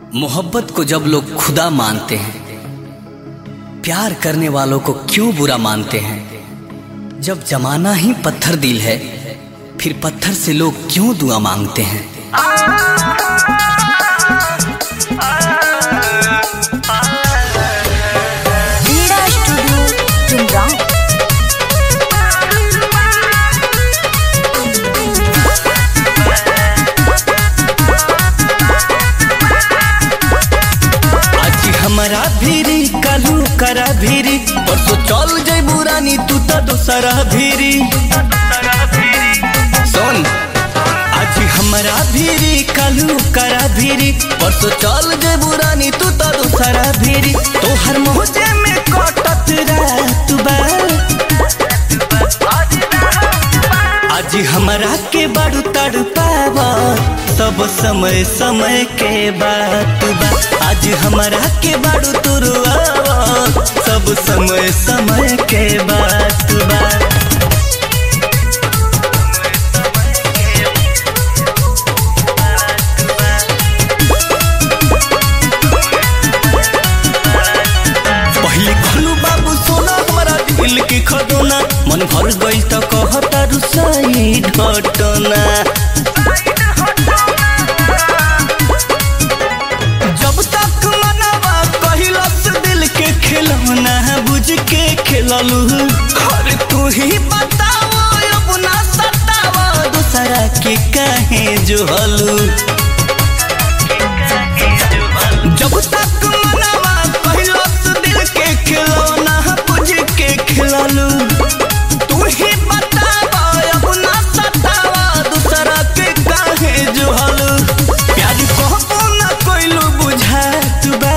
मोहब्बत को जब लोग खुदा मानते हैं प्यार करने वालों को क्यों बुरा मानते हैं जब जमाना ही पत्थर दिल है फिर पत्थर से लोग क्यों दुआ मांगते हैं क्रीड़ा स्टूडियो चुमराव आज हमारा भीरी कालू करा भीरी परसों चल जाई बुरानी तू तो दोसरा भीरी सुन आज हमारा भीरी कालू करा भीरी परसों चल जाई बुरानी तू तो दोसरा भीरी तो हर मोहजे में कटत रात बा आज हमारा के बाड़ू ताड़ू पावा सब समय समय के बात बा आज हमारा के बाड़ू तुरुआवा सब समय समय के बात बा पहले खोलू बाबू सोना हमारा दिल के खदोना मन भर गई तो कहता रुसाई घटना जब तक मनवा कहिलस दिल के खिलौना बुझ के खिललू अरे तू ही बताओ अब ना सतावा दूसरा के कहे जो हलू जब तक मनवा कहिलस दिल के खिलौना बुझ के खिललू तू ही बतावा अब ना सतावा दूसरा के काहे जो हलू प्यार कहबो ना कोइलू बुझात बा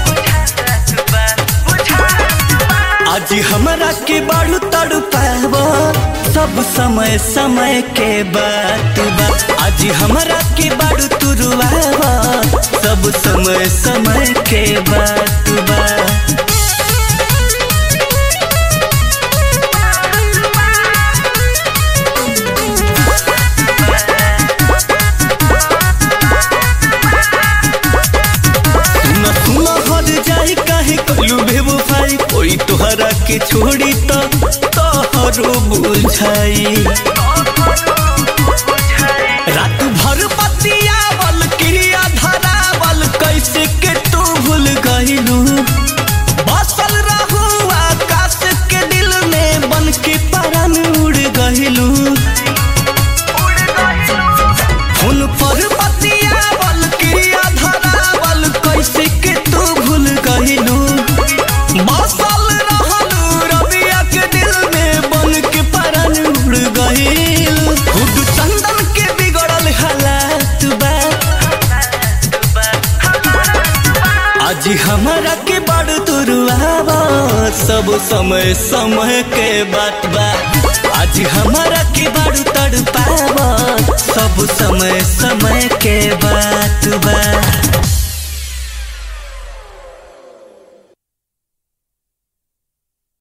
आज हमरा के बाड़ू तड़ू पाबो सब समय समय के बात बा आज हमरा के बाड़ू तुरुआबो सब समय समय के बात बा सुन सुन हर जाई काहे कलू बेवफाई कोई तोहरा के छोड़ी तो तोहरो बुझाई रात भर बतियावल क्रिया धरावल कैसे के तू भूल गईलू बसल रहू आकाश के दिल में बन के परन उड़ गईलू फोन पर बतियावल क्रिया धरावल कैसे के तू भूल गईलू बसल रहलू रबिया के दिल में बन के परन उड़ गईलू खुद चंदन के बिगड़ल हालात बा आज हमारा के बड़ तुरुआवा सब समय समय के बात बा आज हमारा के बड़ तड़ पावा सब समय समय के बात